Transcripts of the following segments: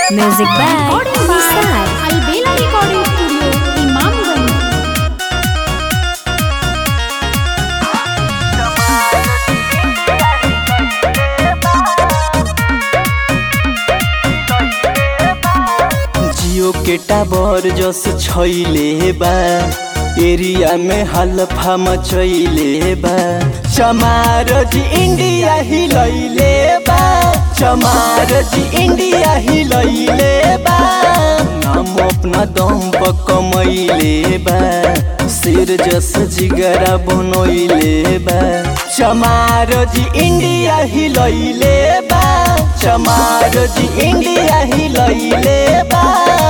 Music by Nisar. Albela Recording Studio, Imamganj. जियो के tower जस छैले बा एरिया में हल्फा मचैले बा चमार जी इंडिया हिलैले बा चमार जी इंडिया हिलैले बा नाम अपना दम पर कमैले बा सिर जस जिगरा बनैले बा चमार जी इंडिया हिलैले बा चमार जी इंडिया हिलैले बा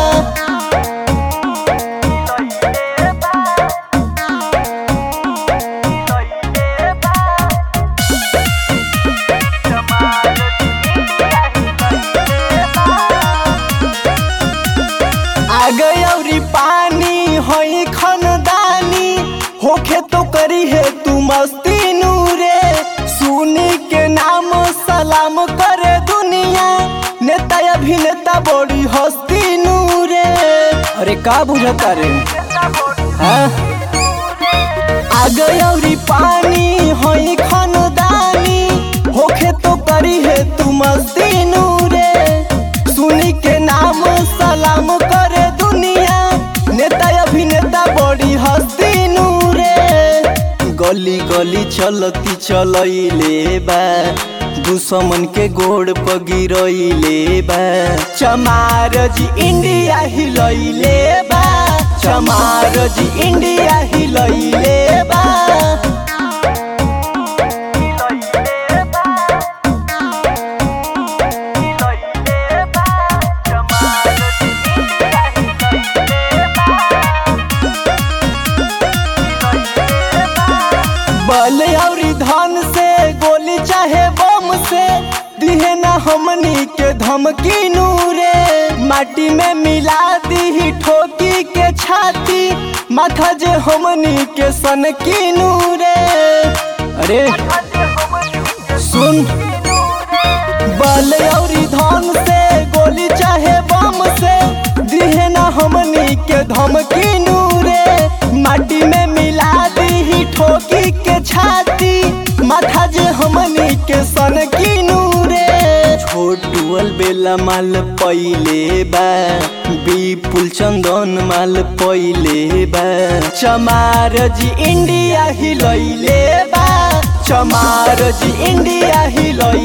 आगे औरी पानी होई खनदानी होखे तो करी है तू मस्ती नूरे सुनी के नाम सलाम करे दुनिया नेता अभिनेता बड़ी हस्ती नूरे अरे का बुझता रे हाँ? आगे औरी पानी होई खनदानी होखे तो करी है तू मस्ती नूरे सुनी के नाम सलाम करे दुनिया नेता अभिनेता बड़ी हस्ती नूरे गली गली चलती चलैले बा दुश्मन के गोड़ पर गिरैले बा चमार जी इंडिया हिलैले बा चमार जी इंडिया हिलैले बा बल औरी धन से गोली चाहे बम से दिहे ना हमनी के धमकी नूरे माटी में मिला दी ठोकी के छाती माथा जे हमनी के सन की नूरे अरे सुन बल औरी धन से गोली चाहे बम से दिहे ना हमनी के धमकी नूरे माटी में मिला दी ठोकी के छाती माथा जे हमनी के सन की नूरे छोटुअल बेला माल पहिले बा विपुल चंदन माल पहिले बा चमार जी इंडिया हिलैले बा चमार जी इंडिया हिलैले